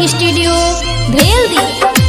recording studio भेल दी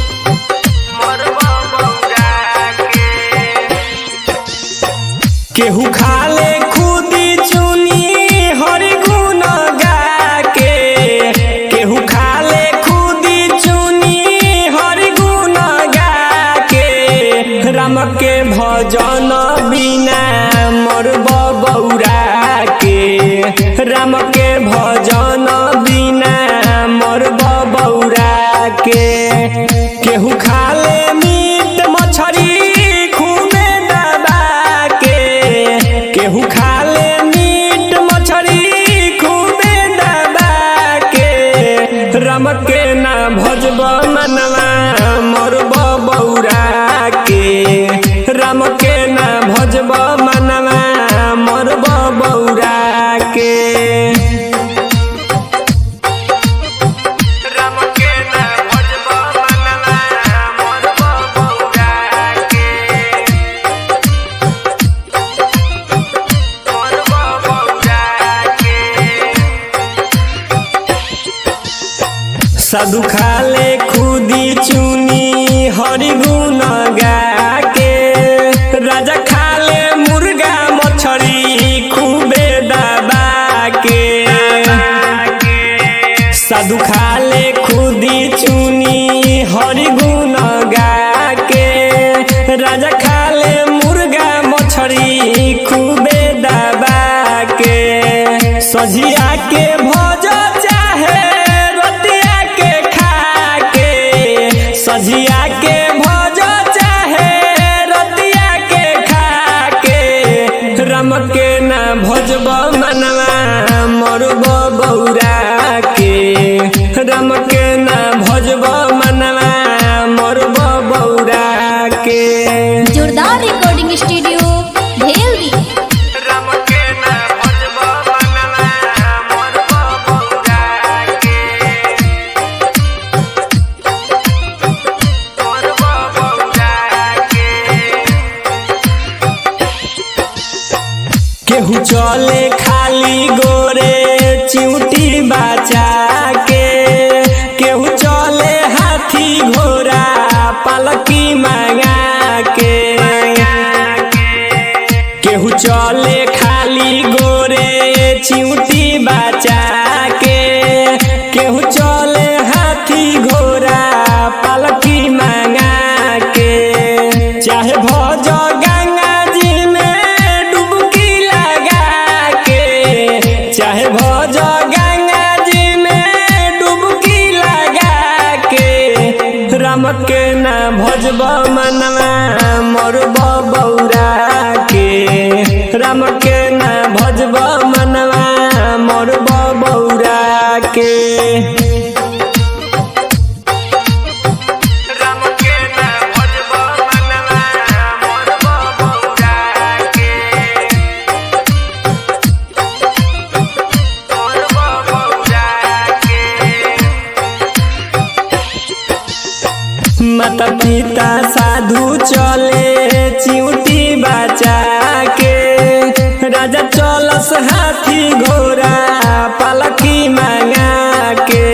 केहू खाले खुदी चुनी हरि गुण गाके केहू खाले खुदी चुनी हरि गुण गाके राम के भजन बिना मरब बौरा के राम के भजन बिना मरब बौरा के केहू खाले मीट मछरी खूबे दबा के केहू खाले मीट मछरी खूबे दबा के रम के ना भजब मनवा मरब बौरा के राम के ना भजब मनवा मरब बौरा के राम के ना भजब मनवा मरब बौरा के मरब बौरा के साधु खाले खुदी चुनी हरि गुण गाके राजा खाले मुर्गा मछरी खूबे दबा के साधु खाले खुदी चुनी हरि गुण गाके राजा खाले मुर्गा मछरी खूबे दबा के सझिया के भोज चाहे रतिया के खा के सझिया के भोज चाहे रतिया के खा के रम के ना भजब मनवा मरब बौरा के रम के ना भजब मनवा मरब बौरा के जोरदार रिकॉर्डिंग स्टूडियो भेल दी रम के ना भजब मनवा मरब बौरा के मरब बौरा के केहू चले खाली गोरे चिउटी बचा के केहू चले हाथी घोड़ा पलकी मंगा के केहू चले खाली गोरे चिउटी बचा के केहू चले हाथी घोड़ा पलकी मंगा के चाहे भज गंगा जी में डुबकी लगा के चाहे भज गंगा जी में डुबकी लगा के राम के ना भजब मनवा मरब बौरा के राम के ना भजब मनवा मरब बौरा के राम के ना भजब मनवा मरब बौरा के मरब बौरा के माता पिता साधु चले चिउटी बचा के राजा चलस हाथी घोड़ा पलकी मंगा के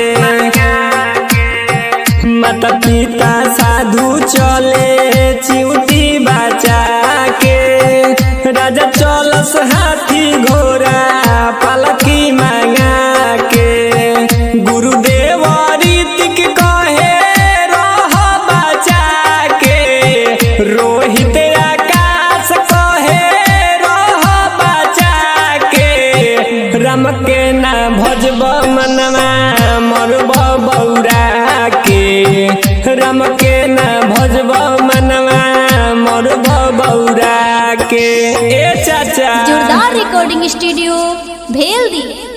माता पिता साधु चले चिउटी बचा के राजा चलस हाथी घोड़ा पलकी मंगा के गुरुदेव रीतिक कहे रह बचा के रोहित आकाश कहे रह बचा के राम के ना भजब मनवा मरब बौरा के राम के ना भजब मनवा मरब बौरा के ए चाचा जोरदार रिकॉर्डिंग स्टूडियो भेल दी